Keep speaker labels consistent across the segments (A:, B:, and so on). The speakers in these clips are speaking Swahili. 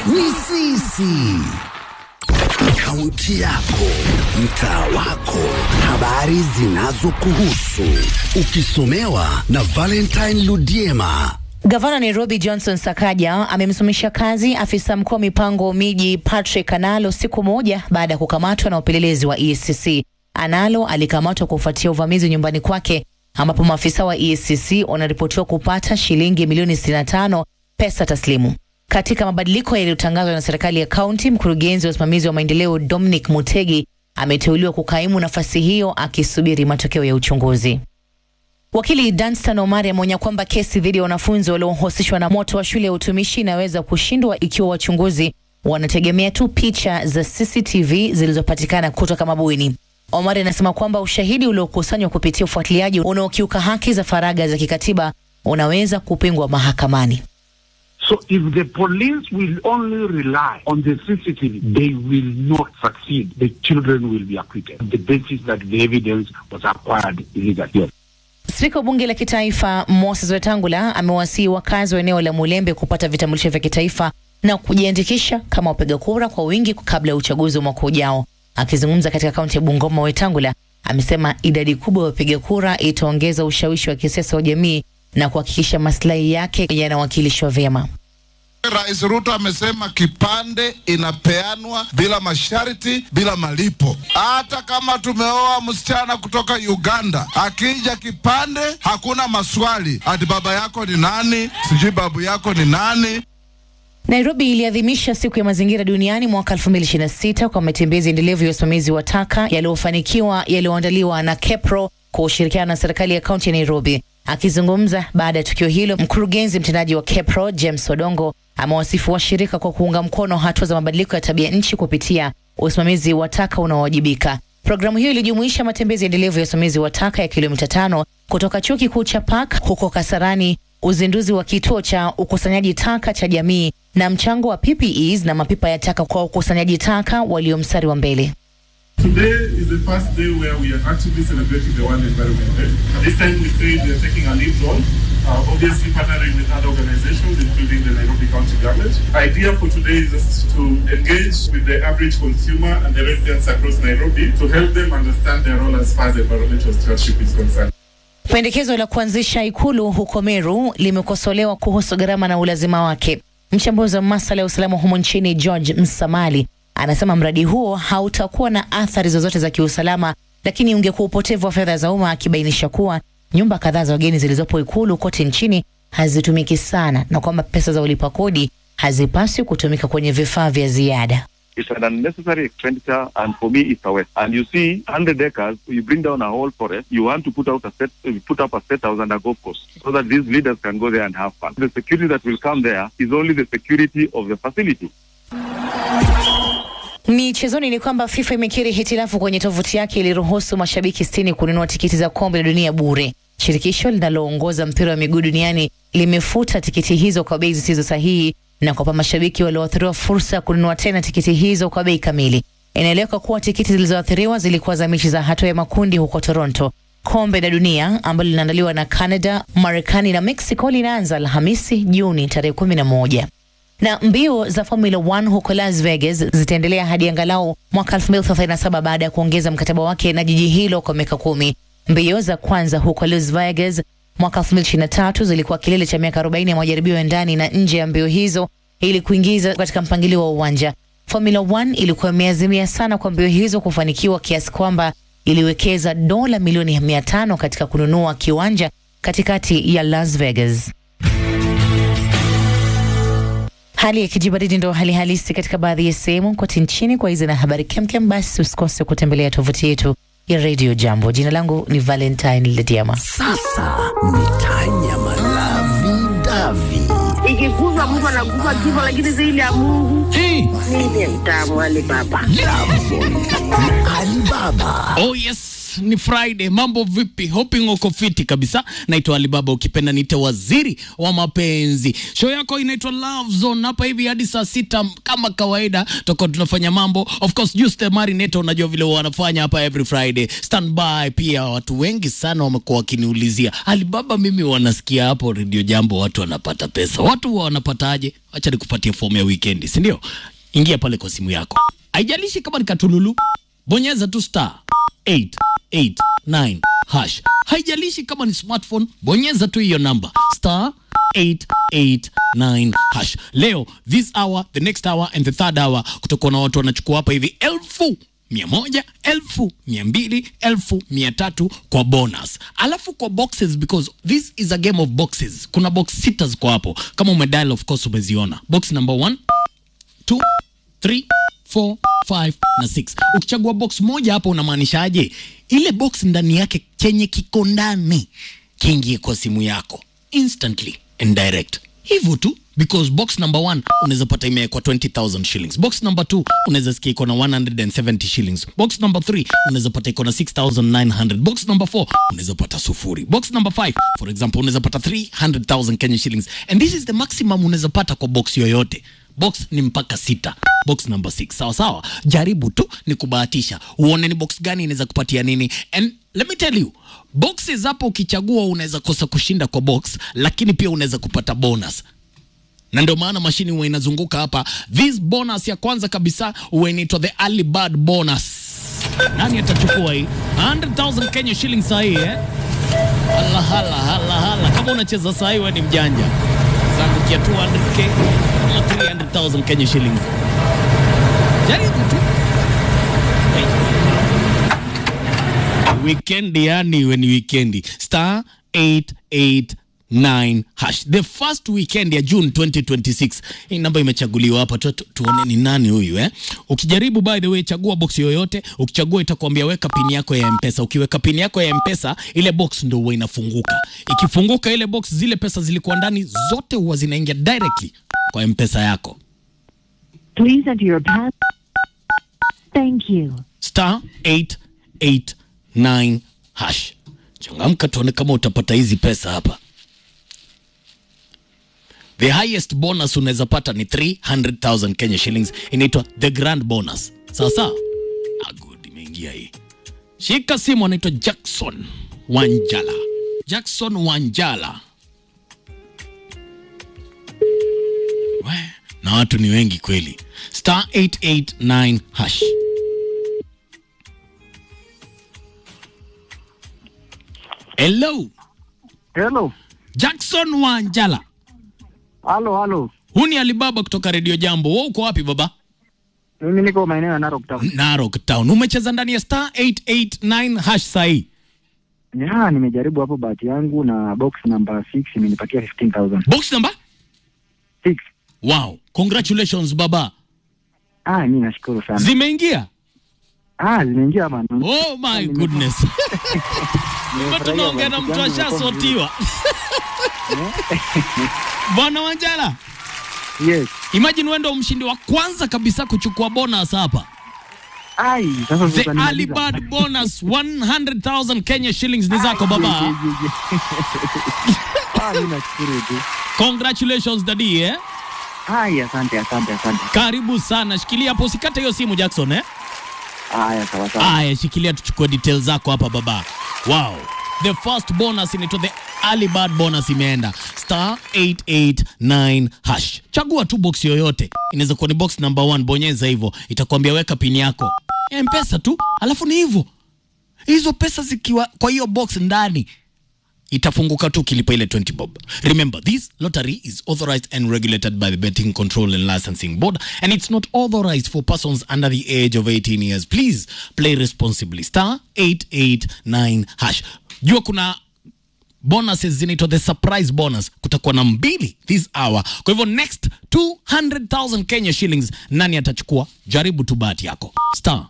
A: ni sisi. Kaunti yako, mtaa wako, habari zinazokuhusu, ukisomewa na Valentine Ludiema.
B: Gavana Nairobi Johnson Sakaja amemsimamisha kazi afisa mkuu wa mipango miji Patrick Analo siku moja baada ya kukamatwa na upelelezi wa EACC. Analo alikamatwa kufuatia uvamizi nyumbani kwake ambapo maafisa wa EACC wanaripotiwa kupata shilingi milioni 65 pesa taslimu. Katika mabadiliko yaliyotangazwa na serikali ya kaunti, mkurugenzi wa usimamizi wa maendeleo Dominic Mutegi ameteuliwa kukaimu nafasi hiyo akisubiri matokeo ya uchunguzi. Wakili Danstan Omari ameonya kwamba kesi dhidi ya wanafunzi waliohusishwa na moto wa shule ya utumishi inaweza kushindwa ikiwa wachunguzi wanategemea tu picha za CCTV zilizopatikana kutoka mabweni. Omari anasema kwamba ushahidi uliokusanywa kupitia ufuatiliaji unaokiuka haki za faragha za kikatiba unaweza kupingwa mahakamani.
C: So if the police will only rely on the CCTV, they will not succeed. The children will be acquitted. The basis that the evidence was acquired illegally.
B: Spika wa bunge la kitaifa Moses Wetangula amewasihi wakazi wa eneo la Mulembe kupata vitambulisho vya kitaifa na kujiandikisha kama wapiga kura kwa wingi kabla ya uchaguzi wa mwaka ujao. Akizungumza katika kaunti ya Bungoma, Wetangula amesema idadi kubwa ya wapiga kura itaongeza ushawishi wa kisiasa wa jamii na kuhakikisha maslahi yake yanawakilishwa vyema.
D: Rais Ruto amesema kipande inapeanwa bila masharti, bila malipo. Hata kama tumeoa msichana kutoka Uganda, akija kipande hakuna maswali, ati baba yako ni nani, sijui babu yako ni nani.
B: Nairobi iliadhimisha siku ya mazingira duniani mwaka 2026 kwa matembezi endelevu ya usimamizi wa taka yaliyofanikiwa yaliyoandaliwa na KEPRO kwa ushirikiano na serikali ya kaunti ya Nairobi. Akizungumza baada ya tukio hilo, mkurugenzi mtendaji wa KEPRO James Odongo amewasifu washirika kwa kuunga mkono hatua za mabadiliko ya tabia nchi kupitia usimamizi wa taka unaowajibika. Programu hiyo ilijumuisha matembezi endelevu ya usimamizi wa taka ya kilomita tano kutoka chuo kikuu cha Park huko Kasarani, uzinduzi wa kituo cha ukusanyaji taka cha jamii na mchango wa PPEs na mapipa ya taka kwa ukusanyaji taka walio mstari wa mbele.
E: Today is the first day where we are actively celebrating the World Environment Day. This time we say we are taking a lead role, uh, obviously partnering with other organizations, including the Nairobi County Government. Idea for today is just to engage with the average consumer and the residents across Nairobi to help them understand their role as far as environmental stewardship is concerned.
B: Pendekezo la kuanzisha ikulu huko Meru limekosolewa kuhusu gharama na ulazima wake. Mchambuzi wa masuala ya usalama humo nchini George Msamali anasema mradi huo hautakuwa na athari zozote za kiusalama, lakini ungekuwa upotevu wa fedha za umma, akibainisha kuwa nyumba kadhaa za wageni zilizopo ikulu kote nchini hazitumiki sana na kwamba pesa za ulipa kodi hazipaswi kutumika kwenye vifaa vya ziada.
F: It's an unnecessary expenditure, and for me, it's a waste. And you see, 100 acres, you bring down a whole forest, you want to put out a set, you put up a set house and a golf course, so that these leaders can go there and have fun. The security that will come there is only the security of the facility.
B: Michezoni ni kwamba FIFA imekiri hitilafu kwenye tovuti yake iliruhusu mashabiki sitini kununua tikiti za kombe la dunia bure. Shirikisho linaloongoza mpira wa miguu duniani limefuta tikiti hizo kwa bei zisizo sahihi na kuwapa mashabiki walioathiriwa fursa ya kununua tena tikiti hizo kwa bei kamili. Inaeleweka kuwa tikiti zilizoathiriwa zilikuwa za mechi za hatua ya makundi huko Toronto. Kombe la dunia ambalo linaandaliwa na Canada, Marekani na Mexico linaanza Alhamisi Juni tarehe kumi na moja na mbio za Formula 1 huko Las Vegas zitaendelea hadi angalau mwaka 2037 baada ya kuongeza mkataba wake na jiji hilo kwa miaka kumi. Mbio za kwanza huko Las Vegas mwaka 2023 zilikuwa kilele cha miaka 40 ya majaribio ya ndani na nje ya mbio hizo ili kuingiza katika mpangilio wa uwanja. Formula 1 ilikuwa imeazimia sana kwa mbio hizo kufanikiwa kiasi kwamba iliwekeza dola milioni 500 katika kununua kiwanja katikati ya Las Vegas. Hali ya kijibaridi ndo hali halisi katika baadhi ya sehemu kote nchini. Kwa hizi na habari kemkem, basi usikose kutembelea tovuti yetu ya Radio Jambo. Jina langu ni Valentine Lediama.
A: Sasa ni Tanya Malavi Davi.
G: ikiguzwa mtu anaguza kifo, lakini zaidi ya Mungu mimi ni mtamu wale baba.
A: Davon na Alibaba.
H: Oh yes, Yes, ni Friday. Mambo vipi? Hoping uko fiti kabisa. Naitwa Alibaba, ukipenda nite waziri wa mapenzi. Show yako inaitwa Love Zone hapa hivi hadi saa sita kama kawaida, tutakuwa tunafanya mambo. Of course, Just the Marinator, unajua vile wanafanya hapa every Friday. Stand by. Pia watu wengi sana wamekuwa wakiniulizia Alibaba, mimi wanasikia hapo Radio Jambo watu wanapata pesa. Watu huwa wanapataje? Acha nikupatie fomu ya weekend, si ndio? Ingia pale kwa simu yako, haijalishi kama ni katululu, bonyeza tu star 889 hash. Haijalishi kama ni smartphone, bonyeza tu hiyo namba star 889 hash. Leo this hour, the next hour and the third hour kutakuwa na watu wanachukua hapa hivi elfu mia moja elfu mia mbili elfu mia tatu kwa bonus, alafu kwa boxes because this is a game of boxes. Kuna box sita ziko hapo, kama umedial of course umeziona. Box number one, two, three, four, five na six. Ukichagua box moja hapo unamaanishaje? Ile box ndani yake chenye kiko ndani kiingie kwa simu yako instantly and direct, hivyo tu because box number one unaweza pata imewekwa 20000 shillings. Box number two unaweza sikia iko na 170 shillings. Box number three unaweza pata iko na 6900. Box number four unaweza pata sufuri. Box number five for example unaweza pata 300000 Kenya shillings and this is the maximum unaweza pata kwa box yoyote. Box ni mpaka sita. Box number six. Sawa sawa, jaribu tu ni kubahatisha, uone ni box gani inaweza kupatia nini. And let me tell you, boxes hapo ukichagua unaweza kosa kushinda kwa box, lakini pia unaweza kupata bonus na ndio maana mashini huwa inazunguka hapa. This bonus ya kwanza kabisa huwa inaitwa the early bird bonus. Nani atachukua hii 100,000 Kenya shillings saa hii eh? Hala hala hala hala, kama unacheza saa hii wewe ni mjanja. Zangukia 200k ama 300,000 Kenya shillings. Jaribu tu. Weekend yani iwe ni weekend. Star 889 hash. The first weekend ya June 2026. Hii namba imechaguliwa hapa tu, tu, tuone ni nani huyu eh. Ukijaribu by the way, chagua box yoyote. Ukichagua itakwambia weka pini yako ya M-Pesa. Ukiweka pini yako ya M-Pesa, ile box ndio huwa inafunguka. Ikifunguka ile box, zile pesa zilikuwa ndani zote huwa zinaingia directly kwa M-Pesa yako.
I: Please enter your pass. Thank you.
H: star 889 hash. Changamka tuone kama utapata hizi pesa hapa. The highest bonus unaweza pata ni 300,000 Kenya shillings, inaitwa the grand bonus. Sawa sawa? Ah, good, imeingia hii. Shika simu, anaitwa Jackson Wanjala. Jackson Wanjala. We, na watu ni wengi kweli. Star 889 hash. Hello,
J: Hello.
H: Jackson Wanjala.
J: Halo, halo.
H: Huu ni Alibaba kutoka Radio Jambo. Wewe uko wapi baba?
J: Mimi niko maeneo ya Narok Town.
H: Narok Town. Umecheza ndani ya star 889 hash sahi.
J: Ya, nimejaribu hapo bahati yangu na box number 6 imenipatia 15000.
H: Box number?
J: 6.
H: Wow. Congratulations baba.
J: Ah, mimi nashukuru sana.
H: Zimeingia?
J: ah, zimeingia bana.
H: Oh my goodness. Kumbe tunaongea na mtu ashasotiwa. Bwana Wanjala.
J: Yes.
H: Imagine wewe ndio mshindi wa kwanza kabisa kuchukua bonus hapa.
J: Ai, sasa
H: The
J: utanimaliza.
H: early bird bonus 100,000 Kenya shillings ni zako baba.
J: Ah, mimi nashukuru tu.
H: Congratulations daddy eh.
J: Ai, asante, asante, asante.
H: Karibu sana. Shikilia hapo usikate hiyo simu Jackson eh.
J: Haya, sawa sawa.
H: Aya, shikilia tuchukue details zako hapa baba. Wow. The first bonus inaitwa the early bird bonus imeenda star 889 hash. Chagua tu box yoyote, inaweza kuwa ni box number one, bonyeza hivyo, itakwambia weka pini yako mpesa tu, alafu ni hivyo. Hizo pesa zikiwa kwa hiyo box ndani itafunguka tu ukilipa ile 20 bob. Remember, this lottery is authorized and regulated by the Betting Control and Licensing Board and it's not authorized for persons under the age of 18 years. Please play responsibly. Star 889 hash. Jua kuna bonuses zinaitwa the surprise bonus. Kutakuwa na mbili this hour. Kwa hivyo next 200,000 Kenya shillings nani atachukua? Jaribu tu bahati yako. Star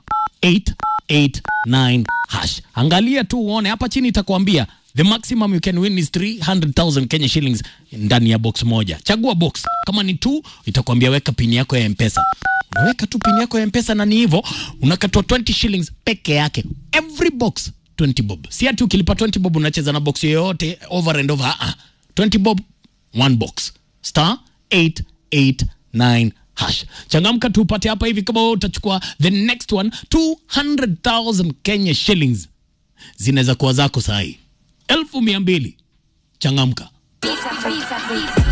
H: 889 hash. Angalia tu uone hapa chini itakwambia the maximum you can win is 300,000 Kenya shillings ndani ya box moja. Chagua box. Kama ni two itakwambia weka pini yako ya M-Pesa. Unaweka tu pini yako ya M-Pesa na ni hivyo unakatwa 20 shillings peke yake. Every box 20 bob si ati ukilipa 20 bob unacheza na box yoyote over and over ah, 20 bob one box star 889 hash changamka tupate hapa hivi kama wewe utachukua the next one 200000 kenya shillings zinaweza kuwa zako sahii elfu mia mbili changamka